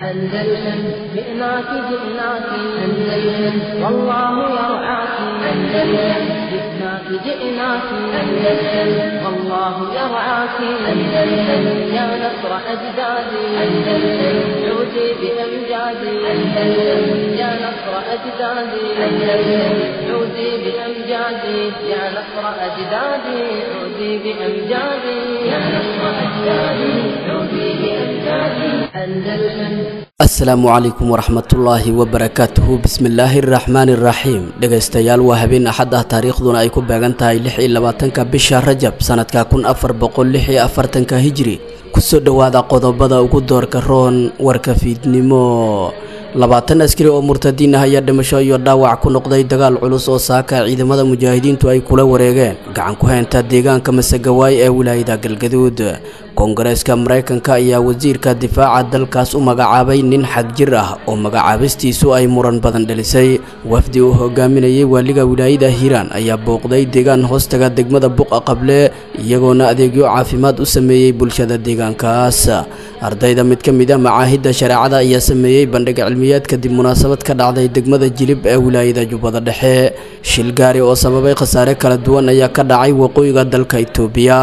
أندلسن جئناك جئناك أندلسن والله يرعاك أندلسن جئناك جئناك أندلسن والله يرعاك أندلسن يا نصر أجدادي أندلسن عودي بأمجادي أندلسن يا نصر أجدادي أندلسن عودي بأمجادي يا نصر أجدادي عودي بأمجادي يا نصر أجدادي عودي بأمجادي أندلسن asalaamu calaykum waraxmatullaahi wabarakaatuhu bismillaahi araxmaani iraxiim dhegaystayaal waa habeen axad ah taariikhduna ay ku beegan tahay lix iyo labaatanka bisha rajab sanadka kun afar boqol lix iyo afartanka hijri kusoo dhowaada qodobada ugu doorka roon warka fiidnimo labaatan askari oo murtadiin ah ayaa dhimasho iyo dhaawac ku noqday dagaal culus oo saaka ciidamada mujaahidiintu ay kula wareegeen gacan ku haynta deegaanka masegawaay ee wilaayada galgaduud koongareeska maraykanka ayaa wasiirka difaaca dalkaas u magacaabay nin xag jir ah oo magacaabistiisu ay muran badan dhalisay wafdi uu hogaaminayay waaliga wilaayada hiiraan ayaa booqday deegaan hoostaga degmada buqa qable iyagoona adeegyo caafimaad u sameeyey bulshada deegaankaas ardayda mid ka mid a macaahidda shareecada ayaa sameeyey bandhig cilmiyeed kadib munaasabad ka dhacday degmada jilib ee wilaayada jubbada dhexe shil gaari oo sababay khasaare kala duwan ayaa ka dhacay waqooyiga dalka itoobiya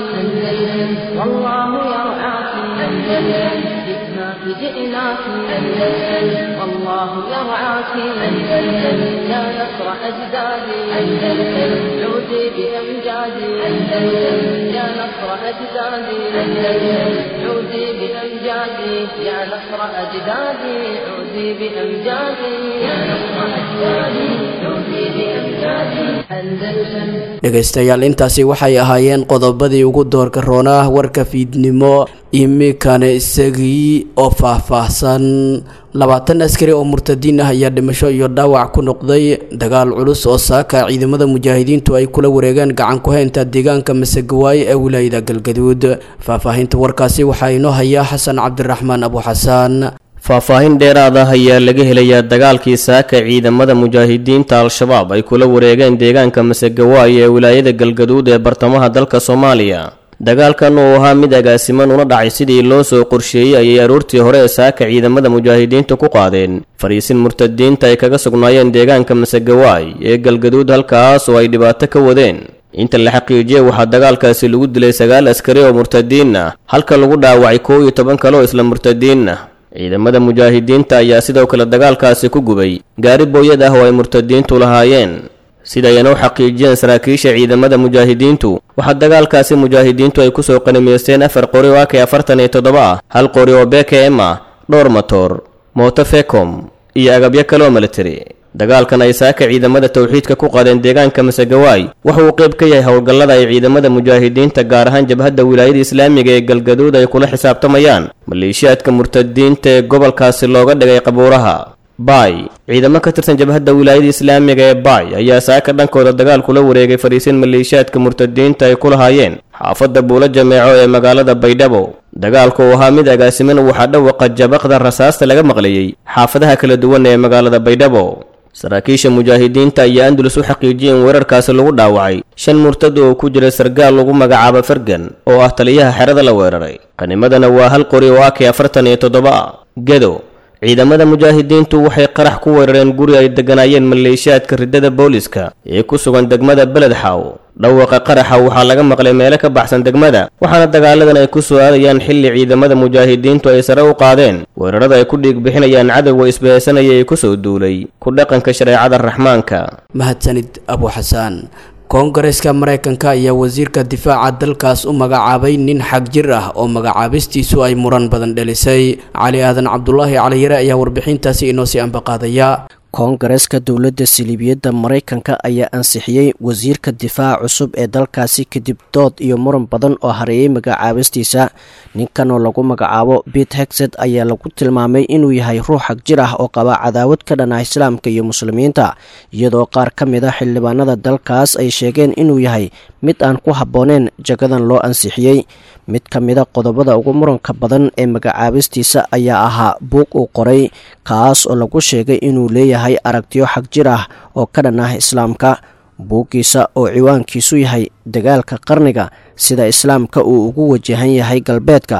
والله يرعاك أندلسن جئناك جئناك أندلسن والله يرعاك أندلسن يا نصر أجدادي أندلسن عودي بأمجادي أندلسن يا نصر أجدادي أندلسن عودي بأمجادي يا نصر أجدادي عودي بأمجادي يا نصر أجدادي عودي بأمجادي أندلسن dhegaystayaal intaasi waxay ahaayeen qodobadii ugu doorka roonaa warka fiidnimo imikana isagii oo faahfaahsan labaatan askari oo murtadiin ah ayaa dhimasho iyo dhaawac ku noqday dagaal culus oo saaka ciidamada mujaahidiintu ay kula wareegeen gacan ku haynta deegaanka masegawaay ee wilaayada galgaduud faahfaahinta warkaasi waxaa inoo hayaa xasan cabdiraxmaan abu xasaan faahfaahin dheeraad ah ayaa laga helayaa dagaalkii saaka ciidamada mujaahidiinta al-shabaab ay kula wareegeen deegaanka masegawaay ee wilaayada galgaduud ee bartamaha dalka soomaaliya dagaalkan uu ahaa mid agaasiman una dhacay sidii loo soo qorsheeyey ayay aroortii hore ee saaka ciidamada mujaahidiinta ku qaadeen fariisin murtadiinta ay kaga sugnaayeen deegaanka masegawaay ee galgaduud halkaas oo ay dhibaato ka wadeen inta la xaqiijiyey waxaa dagaalkaasi lagu dilay sagaal askari oo murtadiin ah halka lagu dhaawacay koow iyo toban kale oo isla murtadiin ah ciidamada mujaahidiinta ayaa sidoo kale dagaalkaasi ku gubay gaari booyad ah oo ay murtadiintu lahaayeen sidayna u xaqiijiyeen saraakiisha ciidamada mujaahidiintu waxaa dagaalkaasi mujaahidiintu ay kusoo qanimaysteen afar qori oo ak afartan iyo toddoba ah hal qori oo bkm ah dhowr matoor mooto fecom iyo agabyo kale oo militari dagaalkan ay saaka ciidamada towxiidka ku qaadeen deegaanka masegawaay waxa uu qayb ka yahay howlgallada ay ciidamada mujaahidiinta gaar ahaan jabhadda wilaayada islaamiga ee galgaduud ay kula xisaabtamayaan maleeshiyaadka murtadiinta ee gobolkaasi looga dhigay qabuuraha baay ciidamo ka tirsan jabhadda wilaayada islaamiga ee baay ayaa saaka dhankooda dagaal kula wareegay fariisin maleeshiyaadka murtadiinta ay ku lahaayeen xaafadda buulo jameeco ee magaalada baydhabo dagaalku uu ahaa mid agaasiman waxaa dhawaqa jabaqda rasaasta laga maqlayey xaafadaha kala duwan ee magaalada baydhabo saraakiisha mujaahidiinta ayaa andalus u xaqiijiyay in weerarkaasi lagu dhaawacay shan murtad oo ku jira sargaal lagu magacaabo fergan oo ah taliyaha xerada la weeraray qanimadana waa hal qori oo ak afartan iyo toddoba ah gedo ciidamada mujaahidiintu waxay qarax ku weerareen guri ay degganaayeen maleeshiyaadka riddada booliska ee ku sugan degmada beledxaw dhawaqa qaraxa waxaa laga maqlay meelo ka baxsan degmada waxaana dagaaladan ay ku soo aadayaan xilli ciidamada mujaahidiintu ay sare u qaadeen weerarada ay ku dhiig bixinayaan cadowga isbahaysanaya ee kusoo duulay ku dhaqanka shareecada raxmaanka mahadsanid abu xasaan koongareeska maraykanka ayaa wasiirka difaaca dalkaas u magacaabay nin xag jir ah oo magacaabistiisu ay muran badan dhalisay cali aadan cabdulaahi caliyare ayaa warbixintaasi inoo sii ambaqaadaya koongareeska dowladda siliibiyadda maraykanka ayaa ansixiyey wasiirka difaaca cusub ee dalkaasi kadib dood iyo muran badan oo hareeyay magacaabistiisa ninkan oo lagu magacaabo bit hexed ayaa lagu tilmaamay inuu yahay ruux xag jir ah oo qaba cadaawad ka dhan ah islaamka iyo muslimiinta iyadoo qaar ka mid a xildhibaanada dalkaas ay sheegeen inuu yahay mid aan ku habbooneen jagadan loo ansixiyey mid ka mida qodobada ugu muranka badan ee magacaabistiisa ayaa ahaa buug uu qoray kaas oo lagu sheegay inuu leeyahay aragtiyo xag jir ah oo ka dhan ah islaamka buuggiisa oo ciwaankiisu yahay dagaalka qarniga sida islaamka uu ugu wajahan yahay galbeedka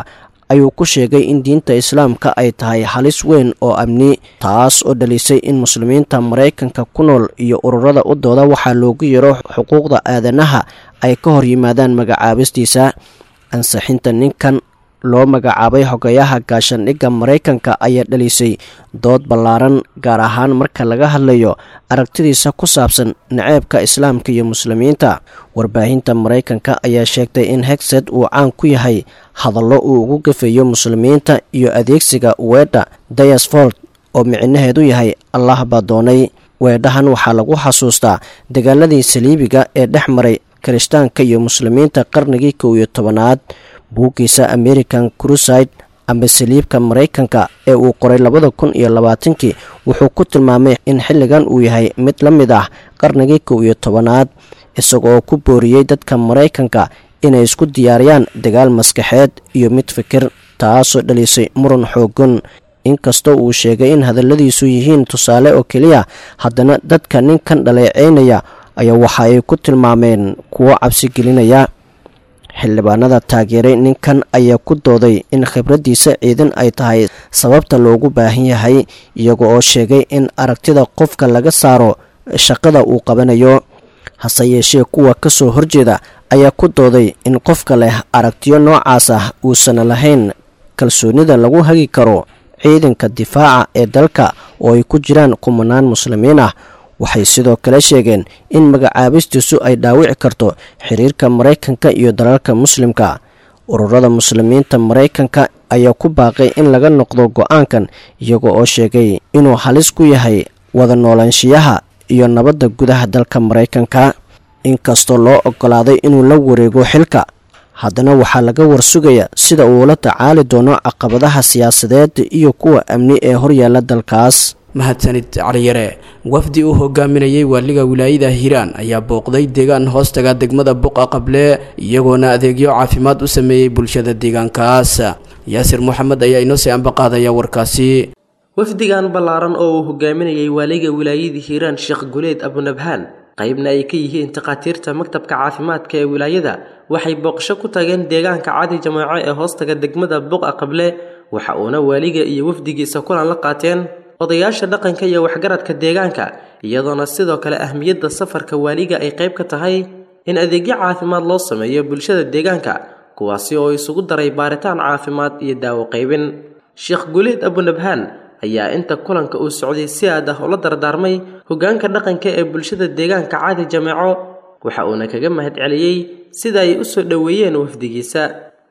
ayuu ku sheegay in diinta islaamka ay tahay halis weyn oo amni taas oo dhalisay in muslimiinta maraykanka ku nool iyo ururada u dooda waxaa loogu yaro xuquuqda aadanaha ay ka hor yimaadaan magacaabistiisa ansixinta ninkan loo magacaabay xogayaha gaashandhigga maraykanka ayaa dhalisay dood ballaaran gaar ahaan marka laga hadlayo aragtidiisa ku saabsan naceebka islaamka iyo muslimiinta warbaahinta maraykanka ayaa sheegtay in hegsed uu caan ku yahay hadallo uu ugu gafeeyo muslimiinta iyo adeegsiga weedha dayasfold oo micnaheedu yahay allah baa doonay weedhahan waxaa lagu xasuustaa dagaaladii saliibiga ee dhex maray kirishtaanka iyo muslimiinta qarnigii kow iyo tobanaad buuggiisa american cruside ama saliibka maraykanka ee uu qoray labada kun iyo labaatankii wuxuu ku tilmaamay in xilligan uu yahay mid la mid ah qarnigii kow iyo tobanaad isagoo ku booriyey dadka maraykanka inay isku diyaariyaan dagaal maskaxeed iyo mid fikir taasoo dhalisay muran xoogan inkastoo uu sheegay in hadalladiisu yihiin tusaale oo keliya haddana dadka ninkan dhaleeceynaya ayaa waxa ay ku tilmaameen kuwo cabsi gelinaya xildhibaanada taageeray ninkan ayaa ku dooday in khibraddiisa ciidan ay tahay sababta loogu baahan yahay iyaga oo sheegay in aragtida qofka laga saaro shaqada uu qabanayo hase yeeshee kuwa ka soo horjeeda ayaa ku dooday in qofka leh aragtiyo noocaas ah uusan lahayn kalsoonida lagu hagi karo ciidanka difaaca ee dalka oo ay ku jiraan kumanaan muslimiin ah waxay sidoo kale sheegeen in magacaabistiisu ay dhaawici karto xiriirka maraykanka iyo dalalka muslimka ururada muslimiinta maraykanka ayaa ku baaqay in laga noqdo go-aankan iyaga oo sheegay inuu halis ku yahay wada noolaanshiyaha iyo nabadda gudaha dalka maraykanka inkastoo loo ogolaaday inuu la wareego xilka haddana waxaa laga warsugaya sida uu la tacaali doono caqabadaha siyaasadeed iyo kuwa amni ee horyaala dalkaas mahadsanid caliyare wafdi uu hogaaminayay waaliga wilaayada hiiraan ayaa booqday deegaan hoostaga degmada buqa qable iyagoona adeegyo caafimaad u sameeyey bulshada deegaankaas yaasir moxamed ayaa inoo sii ambaqaadaya warkaasi wafdigan ballaaran oo uu hogaaminayay waaliga wilaayada hiiraan sheekh guleed abunabhaan qaybna ay ka yihiin takhaatiirta maktabka caafimaadka ee wilaayada waxay booqasho ku tageen deegaanka cadi jamaaco ee hoostaga degmada buqa qable waxa uuna waaliga iyo wafdigiisa kulan la qaateen odayaasha dhaqanka iyo waxgaradka deegaanka iyadoona sidoo kale ahmiyadda safarka waaliga ay qayb ka tahay in adeegyo caafimaad loo sameeyo bulshada deegaanka kuwaasi oo isugu daray baaritaan caafimaad iyo daawo qaybin sheekh guleed abunabhaan ayaa inta kulanka uu socday si aad ah ula dardaarmay hoggaanka dhaqanka ee bulshada deegaanka caadi jameeco waxa uuna kaga mahad celiyey sida ay u soo dhoweeyeen wafdigiisa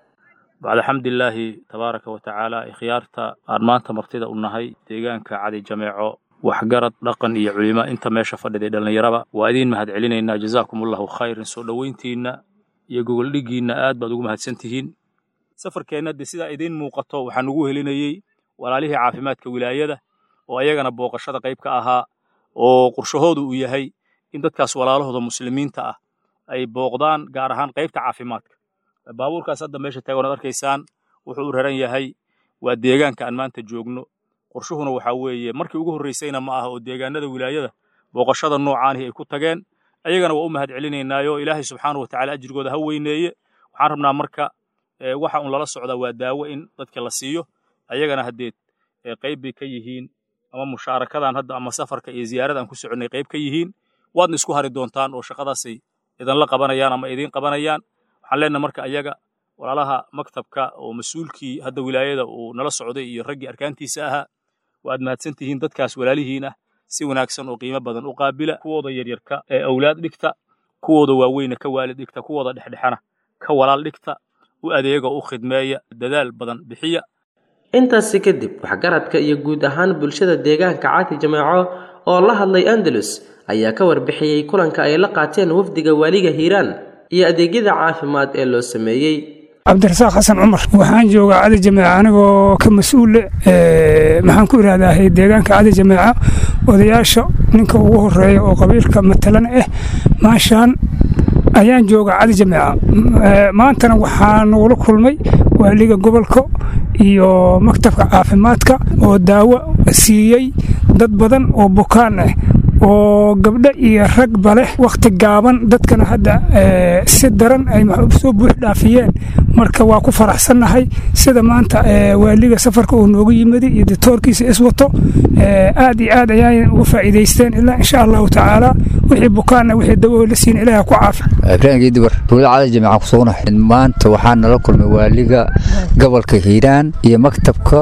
bacda xamdilaahi tabaaraka wa tacaala ikhyaarta aan maanta martida u nahay deegaanka cadi jameeco waxgarad dhaqan iyo culimo inta meesha fadhiday dhallinyaraba waa idiin mahad celinaynaa jazaakum allahu khayran soo dhoweyntiinna iyo gogoldhiggiinna aad baad ugu mahadsan tihiin safarkeenna dee sidaa idiin muuqato waxaan ugu helinayey walaalihii caafimaadka wilaayada oo ayagana booqashada qayb ka ahaa oo qorshahoodu uu yahay in dadkaas walaalahooda muslimiinta ah ay booqdaan gaar ahaan qaybta caafimaadka baabuurkaas hadda meesha taagan ad arkaysaan wuxuu u raran yahay waa deegaanka aan maanta joogno qorshuhuna waxaa weeye markii ugu horraysayna ma aha oo deegaanada wilaayada booqashada noocaanihi ay ku tageen ayagana waa u mahad celinaynaayo ilaahay subxaanahu watacaala ajrigooda ha weyneeye waxaan rabnaa marka waxa un lala socdaa waa daawo in dadka la siiyo ayagana haddeed qayb bay ka yihiin ama mushaarakadan hadda ama safarka iyo ziyaarada aan ku soconnay qayb ka yihiin waadna isku hari doontaan oo shaqadaasay idinla qabanayaan ama idiin qabanayaan waxaan leenaha marka ayaga walaalaha maktabka oo mas-uulkii hadda wilaayada uu nala socday iyo raggii arkaantiisa ahaa waad mahadsan tihiin dadkaas walaalihiin ah si wanaagsan oo qiimo badan u qaabila kuwooda yaryarka ee awlaad dhigta kuwooda waaweyna ka waalid dhigta kuwooda dhexdhexana ka walaal dhigta u adeega u khidmeeya dadaal badan bixiya intaasi kadib waxgaradka iyo guud ahaan bulshada deegaanka caati jameeco oo la hadlay andalus ayaa ka warbixiyey kulanka ay la qaateen wafdiga waaliga hiiraan iyo adeegyada caafimaad ee loo sameeyey cabdirasaaq xasan cumar waxaan joogaa cadi jameeca anigoo ka mas-uule maxaan ku ihahdaa deegaanka cadi jameeca odayaasha ninka ugu horeeya oo qabiilka matalan ah maashaan ayaan joogaa cadi jameeca maantana waxaa nagula kulmay waaliga gobolka iyo maktabka caafimaadka oo daawo siiyey dad badan oo bukaan ah oo gabdho iyo ragba leh wakhti gaaban dadkana hadda si daran ay soo buux dhaafiyeen marka waa ku faraxsannahay sida maanta waaliga safarka uu noogu yimid iyo ditoorkiisa iswato aad iyo aad ayay uga faa'iidaysteen ilaa insha allahu tacaala wixii bukaanna wixii dawo la siin ilaah ku caafi ibraahim geedibar tuulada cali jamiica ku sugnahay maanta waxaa nala kulmay waaliga gobolka hiiraan iyo maktabka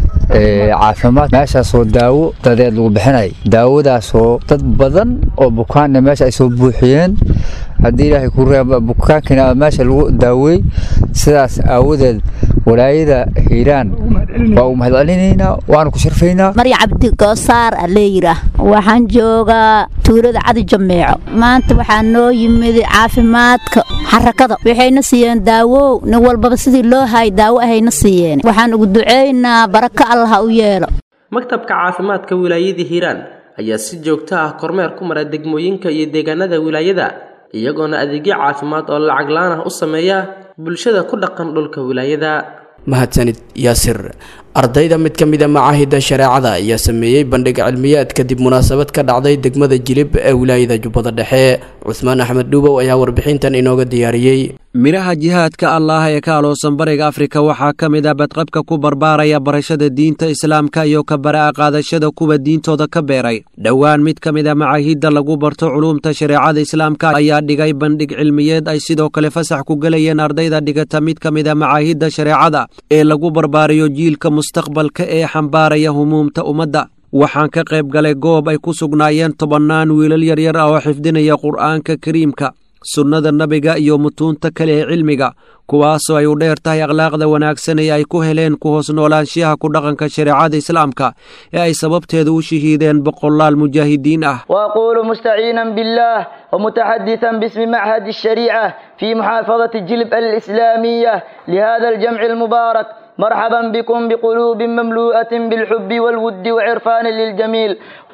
caafimaad meeshaasoo daawo dadeed lagu bixinay daawadaasoo dad badan oo bukaanna meesha ay soo buuxiyeen haddii ilaahay ku reeba bukaankina meesha lagu daawey sidaas aawadeed walaayada hiiraan waa u mahadcelinaynaa waana ku sharfaynaa marya cabdi goosaar aleeyira waxaan joogaa tuulada cadi jameeco maanta waxaa noo yimid caafimaadka xarakada waxayna siiyeen daawow nin walbaba sidii loo hay daawo ahayna siiyeen waxaan ugu ducaynaa baraka allah ha u yeelo maktabka caafimaadka wilaayada hiiraan ayaa si joogto ah kormeer ku mara degmooyinka iyo deegaanada wilaayada iyagoona adeegyo caafimaad oo lacag laan ah u sameeya bulshada ku dhaqan dhulka wilaayada mahadsanid yaasir ardayda mid ka mida macaahida shareecada ayaa sameeyey bandhig cilmiyaad kadib munaasabad ka dhacday degmada jilib ee wilaayada jubbada dhexe cusmaan axmed dhuubow ayaa warbixintan inooga diyaariyey midhaha jihaadka allaah ee ka aloosan bariga afrika waxaa ka mid ah badqabka ku barbaaraya barashada diinta islaamka iyo ka bara'a qaadashada kuwa diintooda ka beeray dhowaan mid ka mid a macaahidda lagu barto culuumta shareecada islaamka ayaa dhigay bandhig cilmiyeed ay sidoo kale fasax ku gelayeen ardayda dhigata mid ka mid a macaahidda shareecada ee lagu barbaarayo jiilka mustaqbalka ee xambaaraya humuumta ummadda waxaan ka qayb galay goob ay ku sugnaayeen tobannaan wiilal yaryar ah oo xifdinaya qur'aanka kariimka sunnada nabiga iyo mutuunta kale ee cilmiga kuwaasoo ay u dheer tahay akhlaaqda wanaagsan ee ay ku heleen ku hoos noolaanshiyaha ku dhaqanka shareecada islaamka ee ay sababteeda u shahiideen boqolaal mujaahidiin ah وأقول مستعينا بالله ومتحدثا باسم معهد الشريعة في محافظة جلب الإسلامية لهذا الجمع المبارك مرحبا بكم بقلوب مملوءة بالحب والود وعرفان للجميل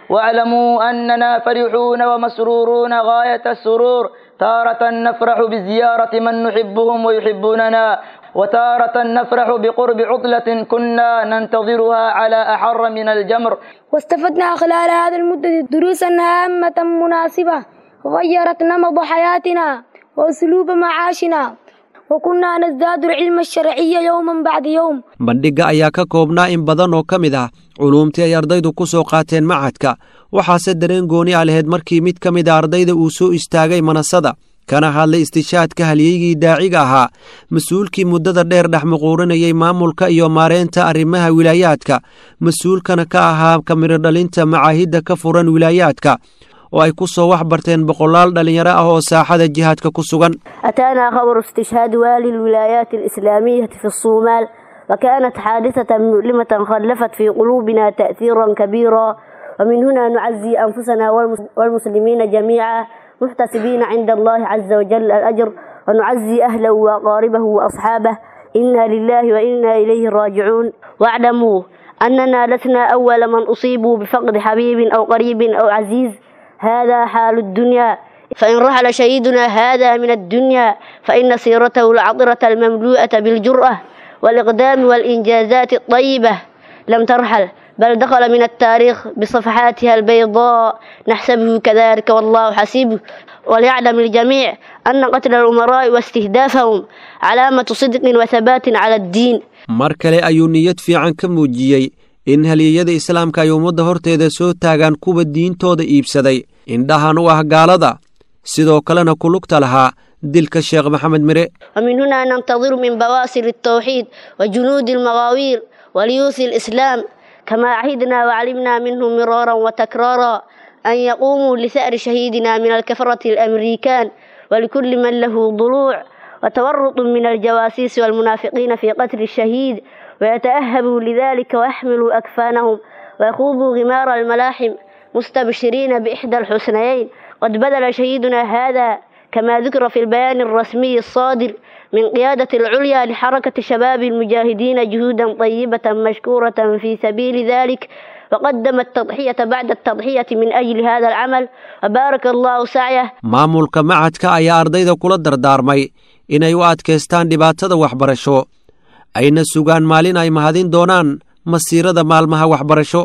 واعلموا أننا فرحون ومسرورون غاية السرور تارة نفرح بزيارة من نحبهم ويحبوننا وتارة نفرح بقرب عطلة كنا ننتظرها على أحر من الجمر واستفدنا خلال هذه المدة دروسا هامة مناسبة غيرت نمط حياتنا وأسلوب معاشنا وكنا نزداد العلم الشرعي يوما بعد يوم bandhigga ayaa ka koobnaa in badan oo ka mid ah culuumtii ay ardaydu ku soo qaateen macadka waxaase dareen gooni a laheyd markii mid ka mid a ardayda uu soo istaagay manasada kana hadlay istishaadka halyeygii daaciga ahaa mas-uulkii muddada dheer dhex muquurinayay maamulka iyo maareynta arrimaha wilaayaadka mas-uulkana ka ahaa kamiro dhalinta macaahidda ka furan wilaayaadka oo ay ku soo wax barteen boqolaal dhallinyaro ah oo saaxada jihaadka ku sugan أتانا خبر استشهاد والي الولايات الإسلامية في الصومال وكانت حادثة مؤلمة خلفت في قلوبنا تأثيرا كبيرا ومن هنا نعزي أنفسنا والمس- والمسلمين جميعا محتسبين عند الله عز وجل الأجر ونعزي أهله وأقاربه وأصحابه إنا لله وإنا إليه راجعون واعلموا أننا لسنا أول من أصيبوا بفقد حبيب أو قريب أو عزيز هذا حال الدنيا فإن رحل شهيدنا هذا من الدنيا فإن سيرته العطرة المملوءة بالجرأة والإقدام والإنجازات الطيبة لم ترحل بل دخل من التاريخ بصفحاتها البيضاء نحسبه كذلك والله حسيبه وليعلم الجميع أن قتل الأمراء واستهدافهم علامة صدق وثبات على الدين mar kale ayuu niyad fiican ka muujiyey in halyeeyada islaamka ay ummadda horteeda soo taagaan kuwa diintooda iibsaday indhahan u ah gaalada sidoo kalena ku lugta lahaa dilka sheekh maxamed mire ومن هنا ننتظر من بواسل التوحيد وجنود المغاوير وليوث الإسلام كما عهدنا وعلمنا منه مرارا وتكرارا أن يقوموا لثأر شهيدنا من الكفرة الأمريكان ولكل من له ضلوع وتورط من الجواسيس والمنافقين في قتل الشهيد ويتأهبوا لذلك ويحملوا أكفانهم ويخوضوا غمار الملاحم مستبشرين بإحدى الحسنيين قد بذل شهيدنا هذا كما ذكر في البيان الرسمي الصادر من قيادة العليا لحركة شباب المجاهدين جهودا طيبة مشكورة في سبيل ذلك وقدم التضحية بعد التضحية من أجل هذا العمل وبارك الله سعيه maamulka macadka ayaa ardayda kula dardaarmay inay u adkaystaan dhibaatada waxbarasho ayna sugaan maalin ay mahadin doonaan masiirada maalmaha waxbarasho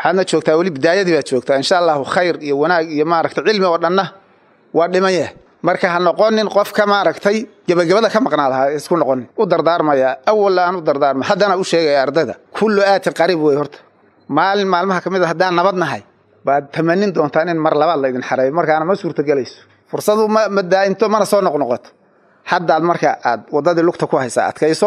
waxaadna joogtaa weli bidaayadii baad joogtaa insha allahu khayr iyo wanaag iyo maaragtay cilmi oo dhanna waa dhimaya marka ha noqonin qofka maaragtay gebagabada ka maqnaad ha isku noqonin u dardaarmaya awal aan u dardaarma haddana u sheegaya ardayda kullu aatin qariib wey horta maalin maalmaha ka mid a haddaan nabad nahay baad tamanin doontaan in mar labaad laydin xareeyo markaana ma suurtagelayso fursadu ma ma daa'imto mana soo noqnoqoto haddaad marka aad waddadii lugta ku haysaa adkayso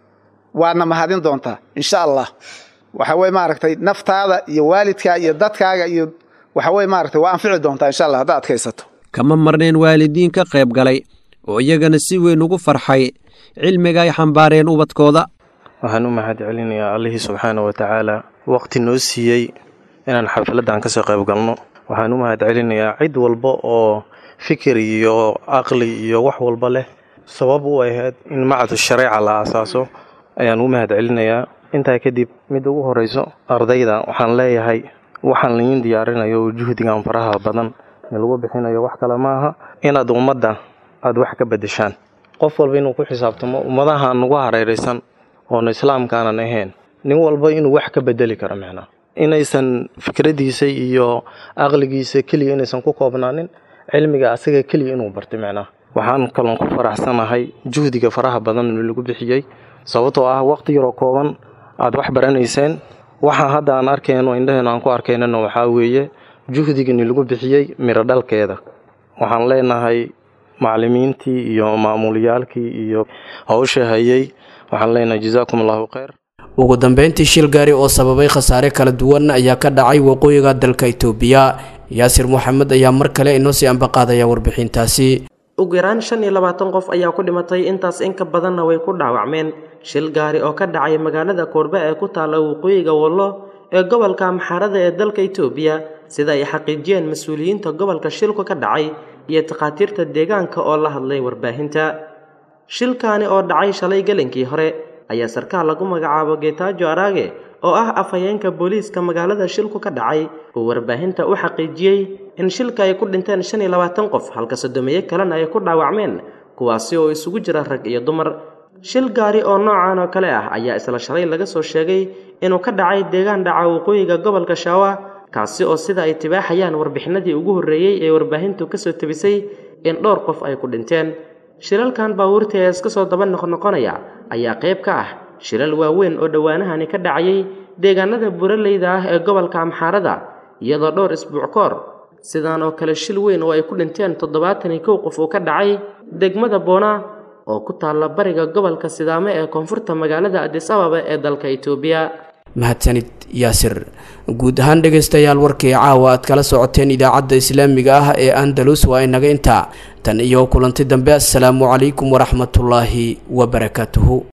waadna mahadin doontaa insha allah waxa weye maaragtay naftaada iyo waalidkaa iyo dadkaaga iyo waxa weye maaragtay waa anfici doontaa insha allah haddaad adkaysato kama marneen waalidiin ka qayb galay oo iyagana si weyn ugu farxay cilmiga ay xambaareen ubadkooda waxaan u mahad celinayaa allihii subxaana wa tacaala waqti noo siiyey inaan xafladdan ka soo qayb galno waxaan u mahad celinayaa cid walba oo fikir iyo aqli iyo wax walba leh sabab u ahayd in macadu shareeca la aasaaso ayaan u mahad celinayaa intaa kadib mid ugu horeyso ardayda waxaan leeyahay waxaan laydin diyaarinayo juhdigan faraha badan lagu bixinayo wax kale maaha inaad ummadda aada wax ka bedeshaan qof walba inuu ku xisaabtamo ummadaha nagu hareeraysan oona islaamkaanan ahayn nin walba inuu wax ka bedeli karo micnaa inaysan fikradiisa iyo aqligiisa keliya inaysan ku koobnaanin cilmiga asaga keliya inuu bartay micnaa waxaan kaloon ku faraxsanahay juhdiga faraha badan lagu bixiyey sababtoo ah waqti yaroo kooban aada wax baranayseen waxa hadda aan arkayno indhaheen aan ku arkaynana waxaa weeye juhdigani lagu bixiyey miro dhalkeeda waxaan leenahay macallimiintii iyo maamulyaalkii iyo hawsha hayay waxaan leenahay jazaakum allahu khayr ugu dambeyntii shil gaari oo sababay khasaare kala duwan ayaa ka dhacay waqooyiga dalka itoobiya yaasir moxamed ayaa mar kale inoo sii ambaqaadaya warbixintaasi ugu yaraan shan iyo labaatan qof ayaa ku dhimatay intaas in ka badanna way ku dhaawacmeen shil gaari oo ka dhacay magaalada koorbe ee ku taalla waqooyiga wallo ee gobolka amxaarada ee dalka itoobiya sida ay xaqiijiyeen mas-uuliyiinta gobolka shilku ka dhacay iyo takhaatiirta deegaanka oo la hadlay warbaahinta shilkaani oo dhacay shalay gelinkii hore ayaa sarkaal lagu magacaabo geetaajo araage oo ah afhayeenka booliiska magaalada shilku ka dhacay uu warbaahinta u xaqiijiyey in shilka ay ku dhinteen shan iyo labaatan qof halka sodomeeye kalena ay ku dhaawacmeen kuwaasi oo isugu jira rag iyo dumar shil gaari oo noocan oo kale ah ayaa isla shalay laga soo sheegay inuu ka dhacay deegaan dhaca waqooyiga gobolka shaawa kaasi oo sida ay tibaaxayaan warbixinadii ugu horreeyey ee warbaahintu kasoo tebisay in dhowr qof ay ku dhinteen shilalkan baabuurta ee iska soo daba noqnoqonaya ayaa qayb ka ah shilal waaweyn oo dhowaanahani ka dhacayay deegaanada buraleyda ah ee gobolka amxaarada iyadoo dhowr isbuuc koor sidaan oo kale shil weyn oo ay ku dhinteen toddobaatan iyo kow qof uu ka dhacay degmada boona oo ku taalla bariga gobolka sidaame ee koonfurta magaalada adis ababa ee dalka itoobiya mahadsanid yaasir guud ahaan dhegaystayaal warkii caawa aad kala socoteen idaacadda islaamiga ah ee andalus waa inaga intaa tan iyo kulanti dambe assalaamu calaykum waraxmatullaahi wabarakaatuhu